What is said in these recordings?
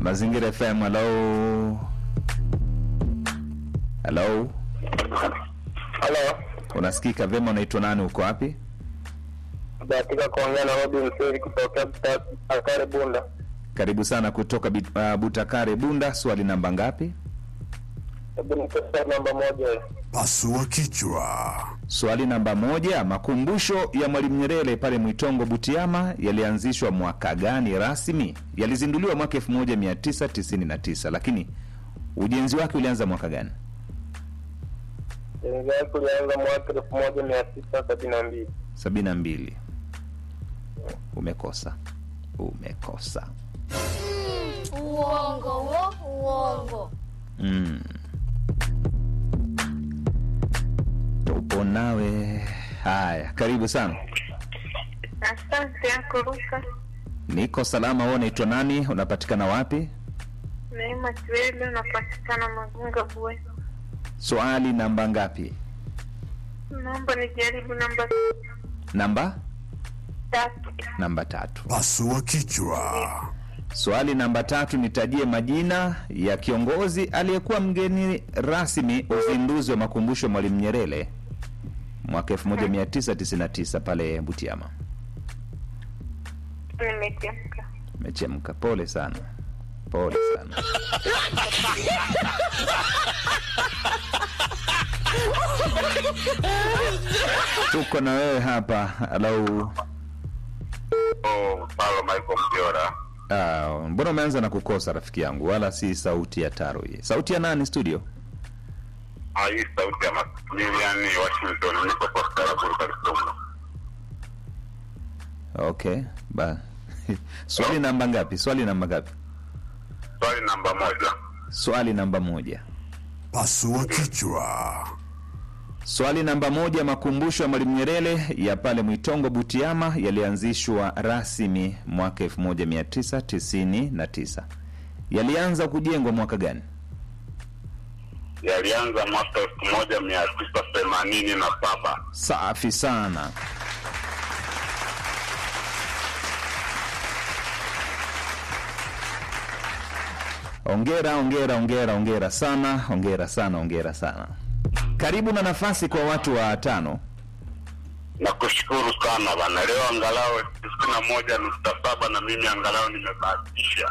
Mazingira FM, halo halo, Halo, unasikika vyema? Unaitwa nani? Uko wapi? bahatika kuongea na Robi Msiri kutokea Akare Bunda. Karibu sana kutoka Bit- uh, Butakare Bunda. Swali namba ngapi? Hebu nipe swali namba moja. Pasua kichwa. Swali namba moja. Makumbusho ya Mwalimu Nyerere pale Mwitongo Butiama yalianzishwa mwaka gani rasmi? Yalizinduliwa mwaka 1999 lakini ujenzi wake ulianza mwaka gani? Jengo yake ulianza mwaka elfu moja mia tisa sabini na mbili. 72. Umekosa, umekosa. Uongo wo, uongo. Mm. Tupo nawe. Haya, karibu sana. Asante yako Luka. Niko salama. Wewe unaitwa nani? Unapatikana wapi? Neema Kiwele, unapatikana Magunga Bwe. Swali namba ngapi? Naomba nijaribu namba Namba tatu. namba tatu. Pasua kichwa. Swali namba tatu, nitajie majina ya kiongozi aliyekuwa mgeni rasmi uzinduzi wa makumbusho ya Mwalimu Nyerere mwaka 1999 pale Butiama. Nimechemka. Umechemka, pole sana, pole sana. Tuko na wewe hapa. Halo. Oh, Paulo Michael Mjora. Ah, mbona umeanza na kukosa rafiki yangu, wala si sauti ya Taro hii. Sauti ya nani studio? Ah, hii sauti ya Maximilian Washington niko kwa Staraburu Kalisungu. Okay, ba swali namba ngapi? Swali namba ngapi? Swali namba moja. Swali namba moja. Pasua kichwa. Swali namba moja. Makumbusho ya Mwalimu Nyerere ya pale Mwitongo Butiama yalianzishwa rasmi mwaka 1999. Yalianza kujengwa mwaka gani? Yalianza mwaka elfu moja mia tisa themanini na saba. Safi sana. Ongera, ongera, ongera, ongera sana, ongera sana, ongera sana. Karibu na nafasi kwa watu wa tano. Nakushukuru sana bana, leo angalau tisini na moja nukta saba na mimi angalau nimebahatisha.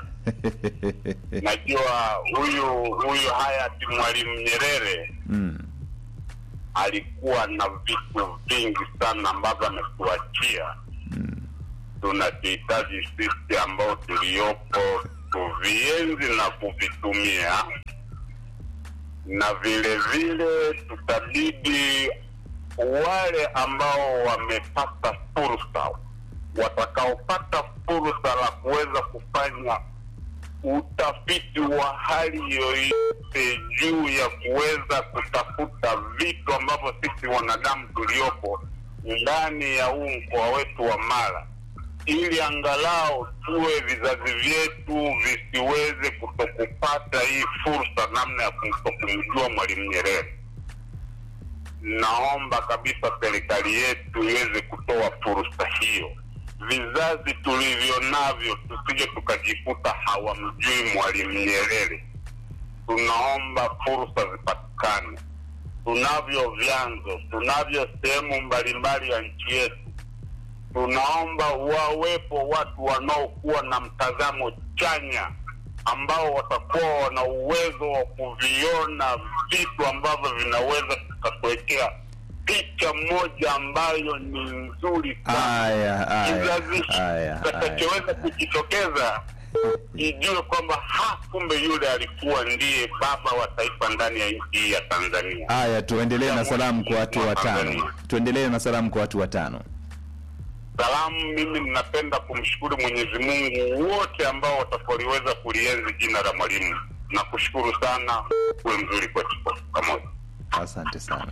Najua huyu huyu hayati Mwalimu Nyerere Mm. alikuwa na vitu vingi sana ambavyo ametuachia tunavihitaji sisi ambao tuliopo tuvienzi na kuvitumia na vile vile tutabidi wale ambao wamepata fursa watakaopata fursa la kuweza kufanya utafiti wa hali yoyote juu ya kuweza kutafuta vitu ambavyo sisi wanadamu tuliopo ndani ya huu mkoa wetu wa Mara, ili angalau tuwe vizazi vyetu visiweze kutokupata hii fursa namna ya kutokumjua Mwalimu Nyerere. Naomba kabisa serikali yetu iweze kutoa fursa hiyo vizazi tulivyo navyo tusije tukajikuta hawamjui Mwalimu Nyerere. Tunaomba fursa zipatikane. Tunavyo vyanzo, tunavyo sehemu mbalimbali ya nchi yetu. Tunaomba wawepo watu wanaokuwa na mtazamo chanya ambao watakuwa wana uwezo wa kuviona vitu ambavyo vinaweza vikatuwekea picha moja ambayo ni nzuri sana Aya, aya, kizazi aya, aya. kitakachoweza kujitokeza ijue kwamba ha, kumbe yule alikuwa ndiye baba wa taifa ndani ya nchi hii ya Tanzania. Aya, tuendelee na salamu kwa watu watano. Tuendelee na salamu kwa watu watano. Salamu, mimi ninapenda kumshukuru Mwenyezi Mungu wote ambao watakaoliweza kulienzi jina la Mwalimu. Nakushukuru sana, uwe mzuri kwetu kwa pamoja. Asante sana.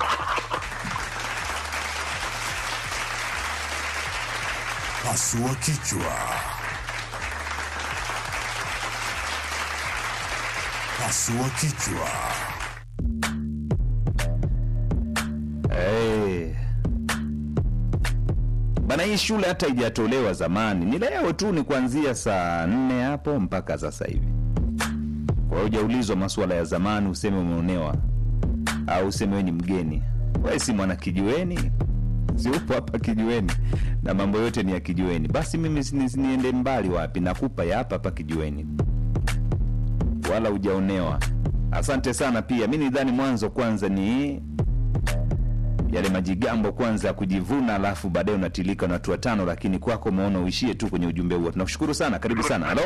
Pasua kichwa. Pasua kichwa. Hey. Bana bana hii shule hata ijatolewa zamani ni leo tu ni kuanzia saa nne hapo mpaka sasa hivi kwa hiyo hujaulizwa masuala ya zamani useme umeonewa au useme we ni mgeni we si mwana kijiweni si upo hapa kijiweni na mambo yote ni ya kijiweni basi mimi si- ni- niende mbali wapi nakupa ya hapa hapa kijiweni wala hujaonewa asante sana pia mi nidhani mwanzo kwanza ni yale majigambo kwanza ya kujivuna alafu baadaye unatilika na watu watano lakini kwako umeona uishie tu kwenye ujumbe huo tunakushukuru sana karibu sana halo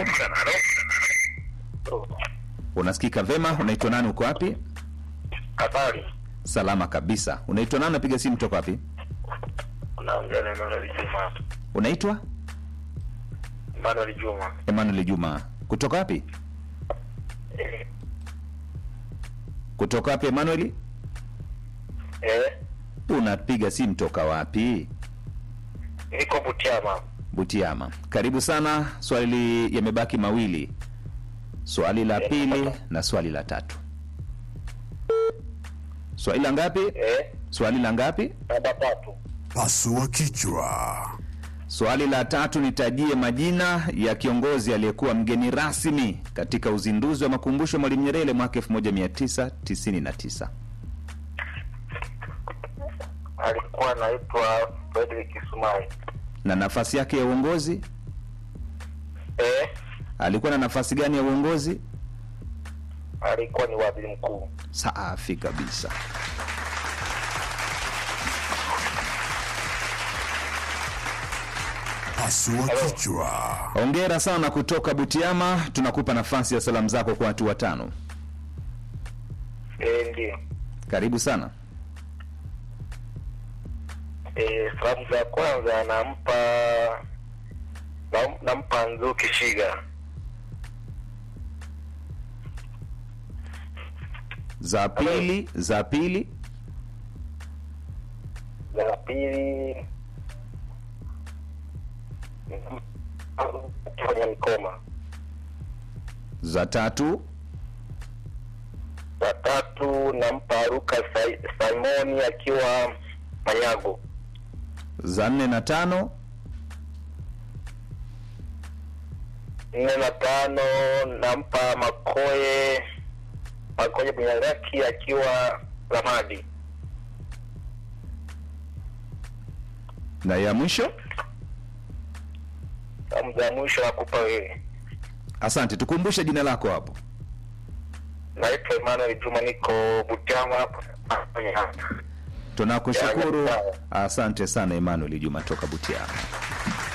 unasikika vema unaitwa nani uko wapi Habari, salama kabisa unaitwa nani unapiga simu toka wapi unaongea na Emmanuel Juma. unaitwa Emmanuel Juma. emmanuel juma kutoka wapi Eh, kutoka wapi emmanuel eh, unapiga simu toka wapi niko Butiama. butiama karibu sana swali yamebaki mawili swali la pili na swali la tatu swali la ngapi Eh, swali la ngapi namba tatu. Pasua kichwa. swali la tatu nitajie majina ya kiongozi aliyekuwa mgeni rasmi katika uzinduzi wa makumbusho ya mwalimu nyerere mwaka 1999 Alikuwa anaitwa Frederick Sumai. na nafasi yake ya uongozi Eh, alikuwa na nafasi gani ya uongozi alikuwa ni waziri mkuu. safi kabisa Pasua kichwa. hongera sana kutoka butiama tunakupa nafasi ya salamu zako kwa watu watano Eh, ndio. karibu sana Eh, salamu za kwanza nampa nam- nampa Nzuki Shiga. za pili za pili Za pili kwenye mkoma. za tatu Za tatu nampa Luka Sai- Simoni akiwa Manyago. za nne na tano nne na tano nampa Makoye Makoye Bunyangaki akiwa Ramadi. na ya mwisho Salamu za mwisho nakupa wewe. asante tukumbushe jina lako hapo Naitwa Emmanuel Juma, niko Butiama hapo. tunakushukuru Ya, ya, sawa. asante sana emmanuel juma toka butiama